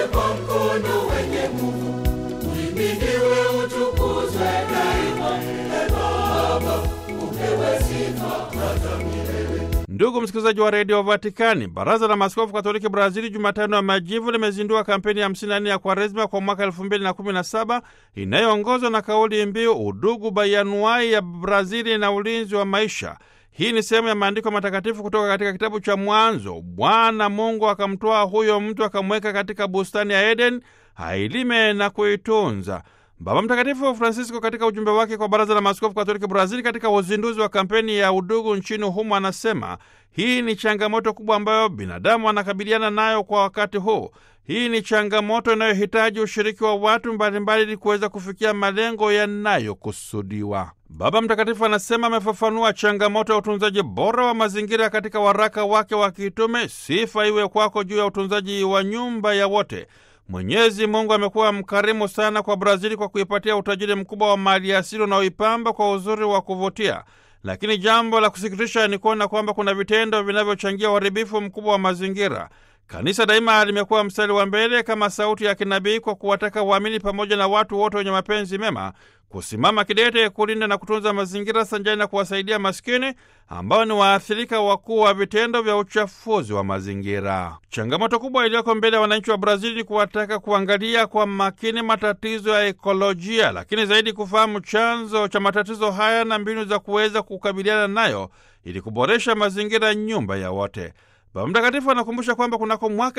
kwa mkono wenye nguvu, uhimidiwe, utukuzwe daima. E Baba, upewe sifa hata milele. Ndugu msikilizaji wa redio Vatikani, baraza la maaskofu katoliki Brazili Jumatano ya Majivu limezindua kampeni ya 54 ya Kwaresma kwa mwaka 2017 inayoongozwa na kauli mbiu udugu bayanuai ya Brazili na ulinzi wa maisha. Hii ni sehemu ya maandiko matakatifu kutoka katika kitabu cha Mwanzo. Bwana Mungu akamtoa huyo mtu akamweka katika bustani ya Eden ailime na kuitunza. Baba Mtakatifu Francisco katika ujumbe wake kwa baraza la maaskofu katoliki Brazili katika uzinduzi wa kampeni ya udugu nchini humo anasema hii ni changamoto kubwa ambayo binadamu anakabiliana nayo kwa wakati huu. Hii ni changamoto inayohitaji ushiriki wa watu mbalimbali ili kuweza kufikia malengo yanayokusudiwa. Baba Mtakatifu anasema amefafanua changamoto ya utunzaji bora wa mazingira katika waraka wake wa kitume, sifa iwe kwako juu ya utunzaji wa nyumba ya wote. Mwenyezi Mungu amekuwa mkarimu sana kwa Brazili kwa kuipatia utajiri mkubwa wa mali asili unaoipamba kwa uzuri wa kuvutia. Lakini jambo la kusikitisha ni kuona kwamba kuna vitendo vinavyochangia uharibifu mkubwa wa mazingira. Kanisa daima limekuwa mstari wa mbele kama sauti ya kinabii kwa kuwataka waamini pamoja na watu wote wenye mapenzi mema kusimama kidete kulinda na kutunza mazingira sanjani na kuwasaidia maskini ambao ni waathirika wakuu wa vitendo vya uchafuzi wa mazingira. Changamoto kubwa iliyoko mbele ya wananchi wa Brazili ni kuwataka kuangalia kwa makini matatizo ya ekolojia, lakini zaidi kufahamu chanzo cha matatizo haya na mbinu za kuweza kukabiliana nayo ili kuboresha mazingira, nyumba ya wote. Baba Mtakatifu anakumbusha kwamba kunako mwaka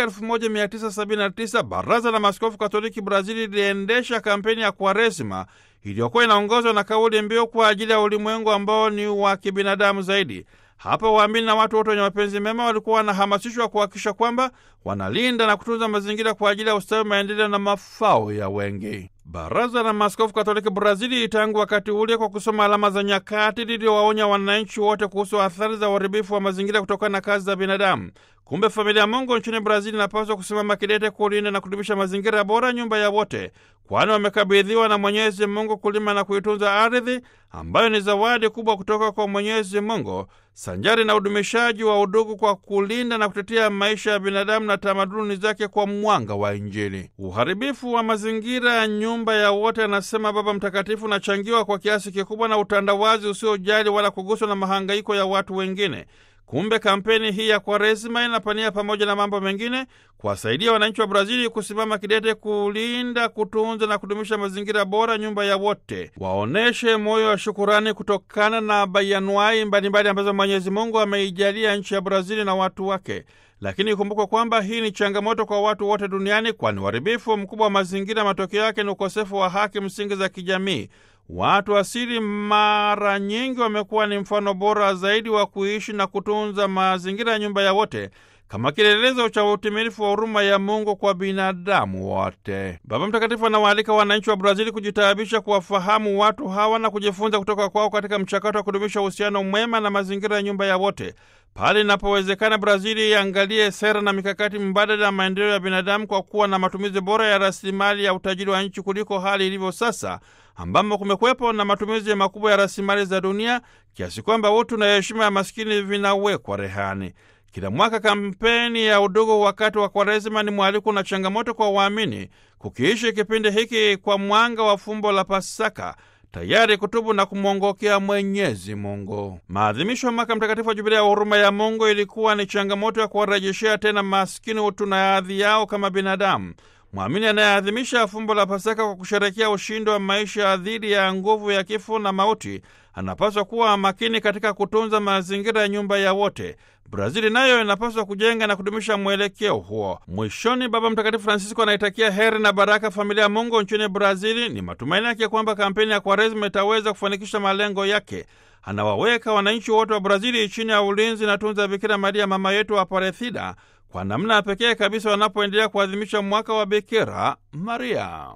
1979 Baraza la Maaskofu Katoliki Brazili liliendesha kampeni ya Kwaresima iliyokuwa inaongozwa na kauli mbiu kwa ajili ya ulimwengu ambao ni wa kibinadamu zaidi. Hapa waamini na watu wote wenye mapenzi mema walikuwa wanahamasishwa kuhakikisha kwamba wanalinda na kutunza mazingira kwa ajili ya ustawi, maendeleo na mafao ya wengi. Baraza la Maaskofu Katoliki Brazili tangu wakati ule, kwa kusoma alama za nyakati, liliwaonya wananchi wote kuhusu athari za uharibifu wa mazingira kutokana na kazi za binadamu. Kumbe familia ya Mungu nchini Brazili inapaswa kusimama kidete kulinda na kudumisha mazingira bora, nyumba ya wote, kwani wamekabidhiwa na Mwenyezi Mungu kulima na kuitunza ardhi ambayo ni zawadi kubwa kutoka kwa Mwenyezi Mungu, sanjari na udumishaji wa udugu kwa kulinda na kutetea maisha ya binadamu na tamaduni zake kwa mwanga wa Injili. Uharibifu wa mazingira ya nyumba ya wote, anasema Baba Mtakatifu, unachangiwa kwa kiasi kikubwa na utandawazi usiojali wala kuguswa na mahangaiko ya watu wengine. Kumbe kampeni hii ya Kwaresima inapania pamoja na mambo mengine kuwasaidia wananchi wa Brazili kusimama kidete kulinda, kutunza na kudumisha mazingira bora, nyumba ya wote. Waoneshe moyo wa shukurani kutokana na bayanuai mbalimbali ambazo Mwenyezi Mungu ameijalia nchi ya Brazili na watu wake. Lakini ikumbukwe kwamba hii ni changamoto kwa watu wote duniani, kwani uharibifu mkubwa wa mazingira matokeo yake ni ukosefu wa haki msingi za kijamii. Watu asili mara nyingi wamekuwa ni mfano bora zaidi wa kuishi na kutunza mazingira ya nyumba ya wote kama kielelezo cha utimilifu wa huruma ya Mungu kwa binadamu wote. Baba Mtakatifu anawaalika wananchi wa Brazili kujitaabisha kuwafahamu watu hawa na kujifunza kutoka kwao katika mchakato wa kudumisha uhusiano mwema na mazingira ya nyumba ya wote. Pale inapowezekana, Brazili iangalie sera na mikakati mbadala ya maendeleo ya binadamu kwa kuwa na matumizi bora ya rasilimali ya utajiri wa nchi kuliko hali ilivyo sasa, ambamo kumekuwepo na matumizi makubwa ya rasilimali za dunia kiasi kwamba utu na heshima ya maskini vinawekwa rehani. Kila mwaka kampeni ya udugu wakati wa Kwaresima ni mwaliko na changamoto kwa waamini kukiishi kipindi hiki kwa mwanga wa fumbo la Pasaka, tayari kutubu na kumwongokea Mwenyezi Mungu. Maadhimisho ya mwaka mtakatifu wa Jubilia ya huruma ya Mungu ilikuwa ni changamoto ya kuwarejeshea tena maskini utu na hadhi yao kama binadamu. Mwamini anayeadhimisha fumbo la Pasaka kwa kusherekea ushindi wa maisha dhidi ya nguvu ya kifo na mauti anapaswa kuwa makini katika kutunza mazingira ya nyumba ya wote. Brazili nayo inapaswa kujenga na kudumisha mwelekeo huo. Mwishoni, Baba Mtakatifu Francisco anaitakia heri na baraka familia ya Mungu nchini Brazili. Ni matumaini yake kwamba kampeni ya Kwaresima itaweza kufanikisha malengo yake. Anawaweka wananchi wote wa Brazili chini ya ulinzi na tunza Bikira Maria, mama yetu wa Aparethida, kwa namna ya pekee kabisa wanapoendelea kuadhimisha mwaka wa Bikira Maria.